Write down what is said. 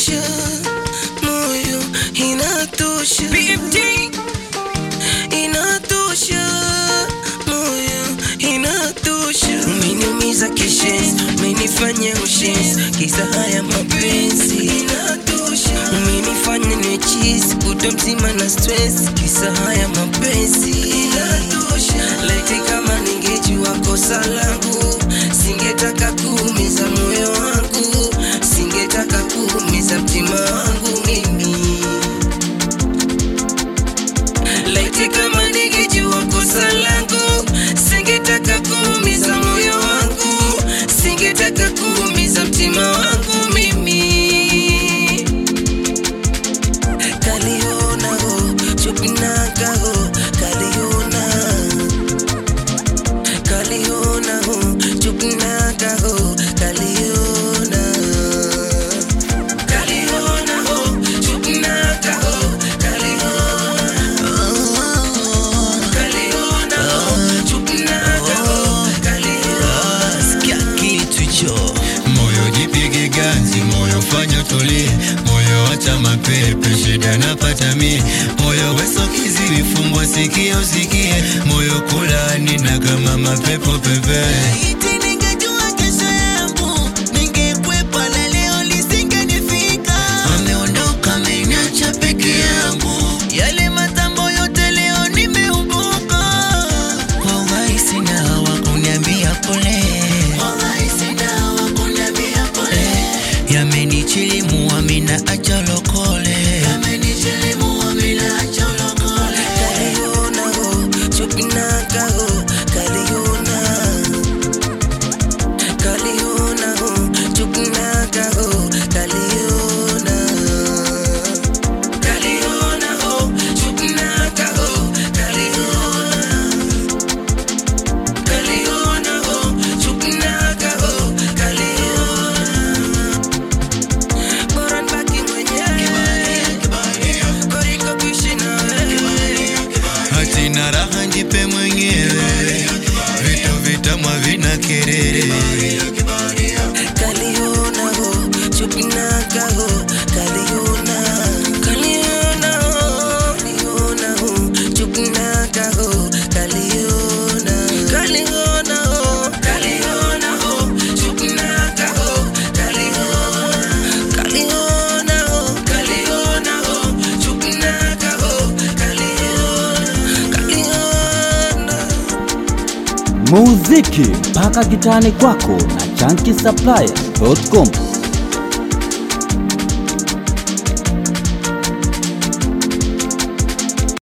inatosha, moyo inatosha, BMT inatosha, moyo inatosha. Umeniumiza kishenzi, umenifanya ushenzi, kisa haya mapenzi inatosha. Umenifanya niwe chizi, kutwa mzima na stress, kisa haya mapenzi inatosha. Laiti kama ningejua kosa langu, singetaka kuumiza moyo wangu, singetaka kuumiza mtima wangu mimi. Laiti kama ningejua kosa langu, singetaka kuumiza moyo wangu, singetaka kuumiza mtima wangu mimi. Kaliona ho, chupinaka ho, kaliona. Kaliona ho, chupinaka ho, kaliona. Kaliona ho, chupinaka ho, kaliona. Kaliona ho, chupinaka ho, kaliona. sikia kitu hicho moyo jipige ganzi, moyo fanya tulie, moyo acha mapepe, shida napata mie, moyo weso kiziwi, fungwa sikio usikie, moyo kulani na kama mapepo pepe. Iti ningejua kesho yangu ningekwepa na leo lisingenifika. Ameondoka ameniacha peke yangu, yale matambo yote leo nimeumbuka. Wallahi sina wa kuniambia pole, wallahi sina wa kuniambia pole. Yamenichilimu amina acha lokole, yamenichilimu amina acha lokole. Kaliona ho, chupinaka ho, kaliona. Kaliona ho, chupinaka ho, kaliona. Kaliona ho, chupinaka ho, kaliona. Kaliona ho, chupinaka ho, kaliona. Bora nibaki mwenyewe. Kuliko kuishi na wewe. Hatina raha njipe mwenyewe, vitu vitamwa vina kelele. Kaliona ho, chupinaka ho, kaliona. Kaliona ho, kaliona ho, chupinaka ho, kaliona. Kaliona ho, kaliona ho, chupinaka ho, kaliona. Kaliona ho, kaliona ho, chupinaka ho, kaliona. Kaliona. muziki mpaka kitani kwako na chanki supplier.com